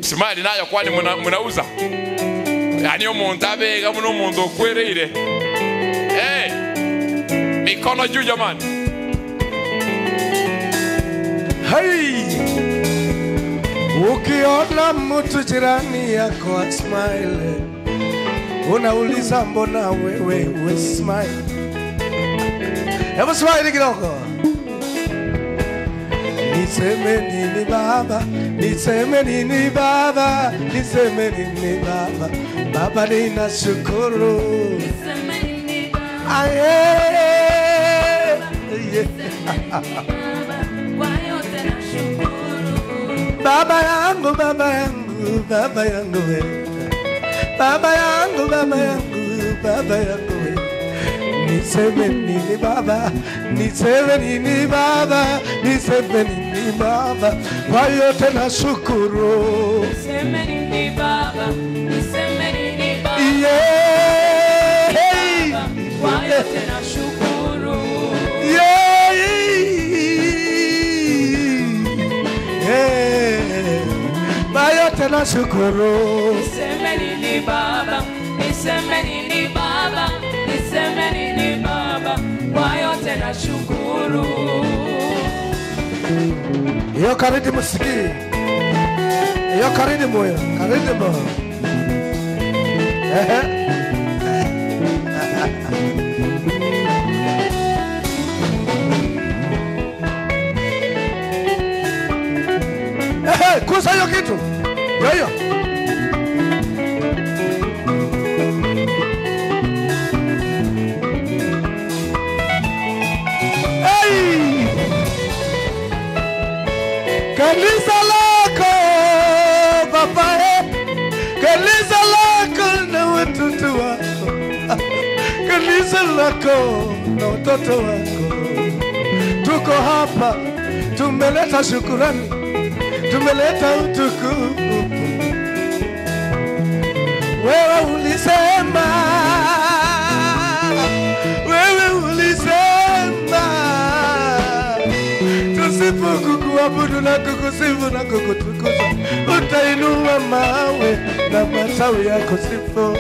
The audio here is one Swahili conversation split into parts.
smile nayo kwani muna- munauza yani omuntu abega muno omuntu okwereire hey, mikono juu jamani Hai! Ukiona mtu jirani yako asmile, unauliza mbona wewe we smile? Hebu smile kidogo. Niseme nini baba, niseme nini baba, niseme nini baba, baba ninashukuru. Aye, yeah. Baba yangu, baba yangu, baba yangu we. Baba yangu, baba yangu, baba yangu we. Niseme nini baba, niseme nini baba, niseme nini baba, kwa yote na shukuru. Yeah. Yeah. Yeah. Kwa yote na shukuru. Nashukuru. Iyo karidi musikii. Iyo karidi moyo, karidi moyo. Ehe. Ehe, kusa hiyo kitu. Ndio hiyo. Hey! Kanisa lako baba, eh. kanisa lako na watoto wako, kanisa lako na watoto wako, tuko hapa, tumeleta shukurani, tumeleta utukufu. Wewe ulisema, wewe ulisema tusipokukuabudu na kukusifu na kukutukuza, utainua mawe na matawi yako sifu.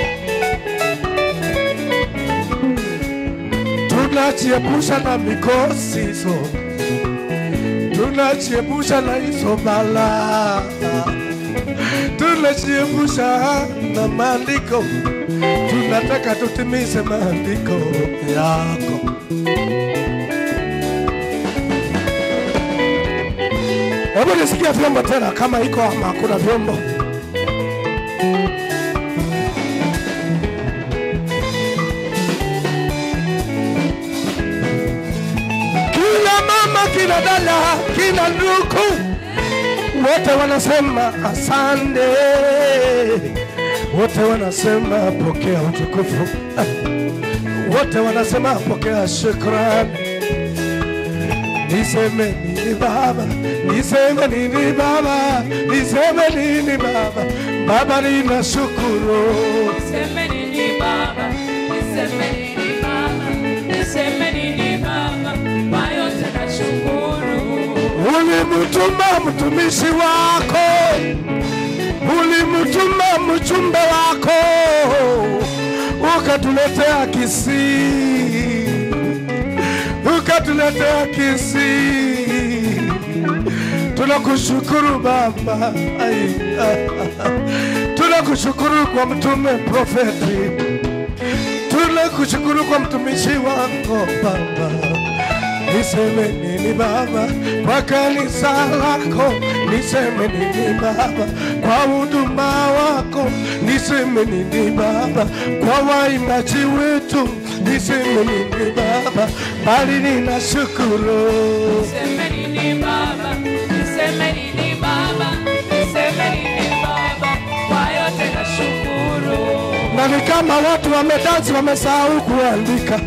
Tunajiepusha na mikosi hizo, tunajiepusha na hizo balaa, tunajiepusha na maandiko, tunataka tutimize maandiko yako. Hebu nisikia vyombo tena, kama iko ama hakuna vyombo. Kila mama, kila dada, kila ndugu, wote wanasema asante, wote wanasema pokea utukufu, wote wanasema pokea shukrani. Niseme nini baba, niseme nini baba, niseme nini baba, baba ninashukuru. Niseme nini baba, niseme nini baba, niseme nini baba, kwa yote nashukuru. Ulimtuma mtumishi wako, ulimtuma mjumbe wako, ukatuletea Kisii, ukatuletea Kisii. Tunakushukuru Baba, Ai, ah, ah. tunakushukuru kwa mtume profeti, tunakushukuru kwa mtumishi wako Baba. Niseme nini Baba kwa kanisa lako, niseme nini Baba kwa huduma wako, niseme nini Baba kwa waimbaji wetu, niseme nini Baba, bali ninashukuru. Niseme nini baba, niseme nini baba, niseme nini baba, kwa yote nashukuru. na ni kama watu wamedansi wamesahau kuandika.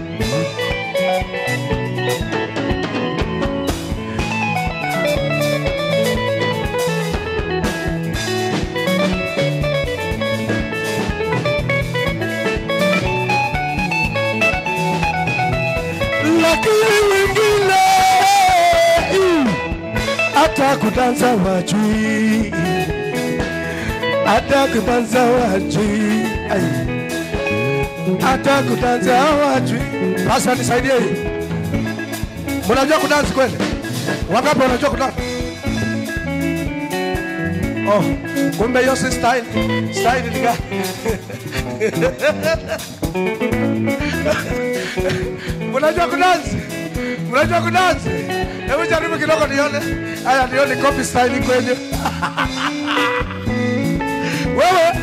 Lakini wengine mm, hata kudansa wajui hata kudansa hawajui Ai. hata kudansa hawajui sasa nisaidie hii mnajua kudansi kweli wangapi wanajua kudansi oh kumbe hiyo si style style ni gani mnajua kudansi mnajua kudansi hebu jaribu kidogo nione haya nione copy style kwenye wewe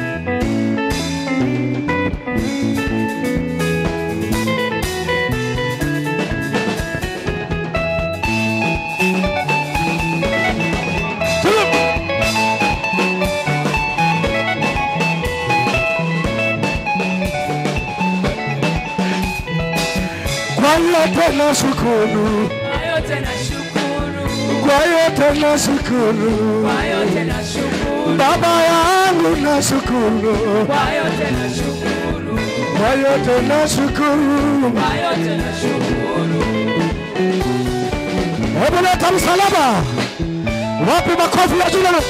kwa yote na shukuru Kwa yote nashukuru, kwa yote na shukuru kwa yote nashukuru, baba yangu na shukuru kwa yote nashukuru, kwa yote na shukuru kwa yote nashukuru. hebu leta msalaba wapi makofi ya jina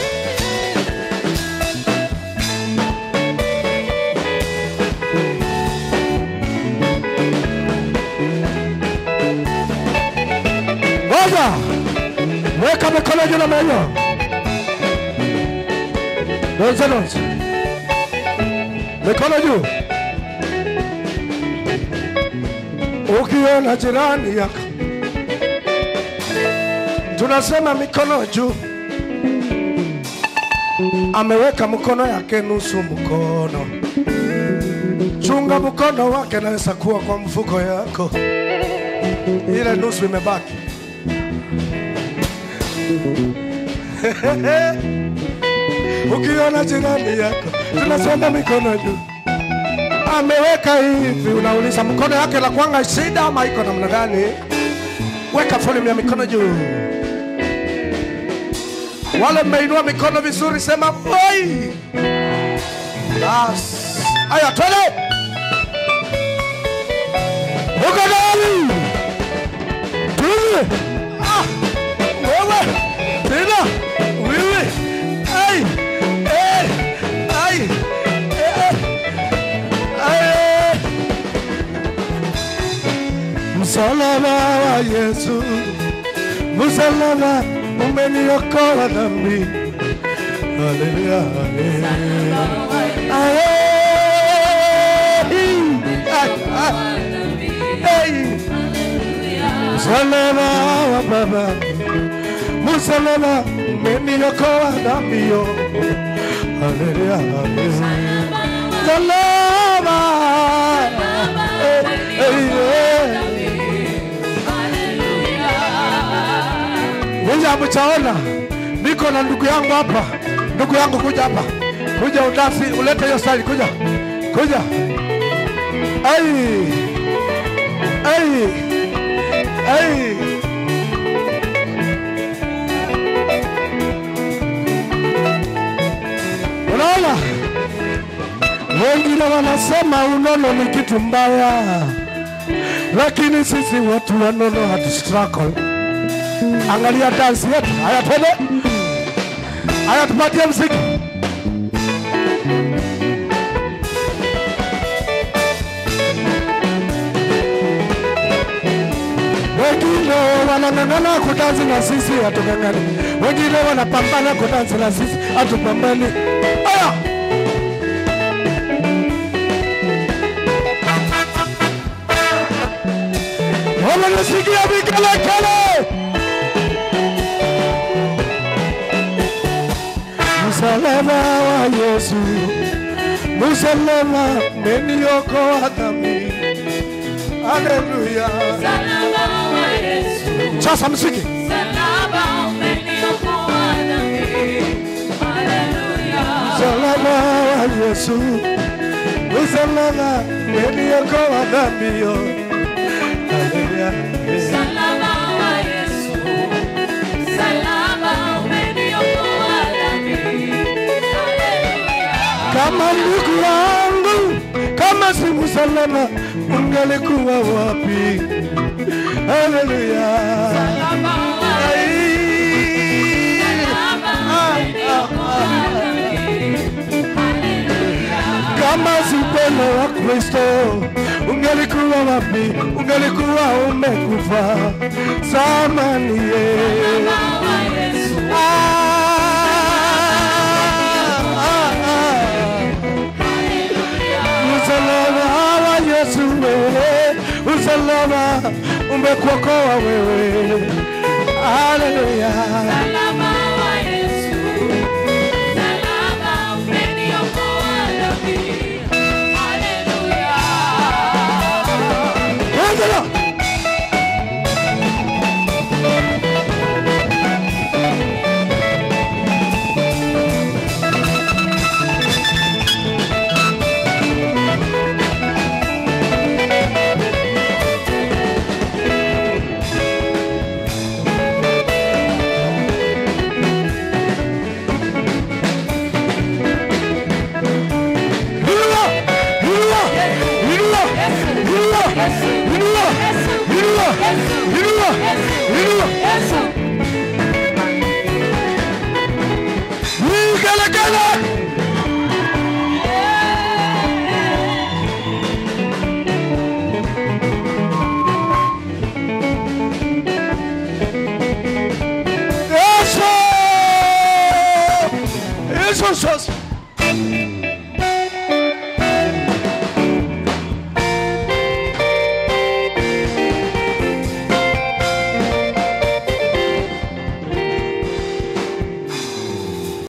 ngoja weka mikono juu namna hiyo donze donze mikono juu ukiona jirani yako tunasema mikono juu ameweka mkono yake nusu mkono chunga mkono wake naweza kuwa kwa mfuko yako ile nusu imebaki ukiona jirani yako tunasema mikono juu ameweka hivi unauliza mkono yake la kwanga shida ama iko namna gani weka volume ya mikono juu wale mmeinua mikono vizuri sema oi bas aya twende uko ndani tuwe ah wewe tena wewe ai eh ai eh ai msalaba wa Yesu msalaba umeniokoa dhambi haleluya msalaba wa baba msalaba umeniokoa dhambi yo haleluya msalaba Eh, eh, eh. Ninyi hamchaona, niko na ndugu yangu hapa. Ndugu yangu kuja hapa, kuja udasi, ulete hiyo style, kuja kuja. Ai, ai, ai. Unaona, wengine wanasema unono ni kitu mbaya, lakini sisi watu wanono hatu struggle angalia dansi yetu. Haya, twende. Haya, tupatie mziki. Wengine wanang'ang'ana kudansi na sisi hatung'ang'ani, wengine wanapambana kudansi na sisi hatupambani. Haya, wamenisikia vikelekele. msalaba wa Yesu, msalaba umeniokoa dhambi. Haleluya! Msalaba wa Yesu, Sasa msiki msalaba umeniokoa dhambi. Haleluya. msalaba wa Yesu, msalaba umeniokoa dhambi. yo. Haleluya! Msalaba wa Yesu, msalaba umeniokoa dhambi. Haleluya. Kama ndugu yangu, kama si msalaba, ungelikuwa wapi? Haleluya! Msalaba wa Ai. Msalaba umeniokoa dhambi. upendo wa Kristo, ungelikuwa wapi? Ungelikuwa umekufa zamani. ye. Ah, ah, ah. Msalaba wa Yesu wewe, msalaba umekuokoa wewe. Haleluya.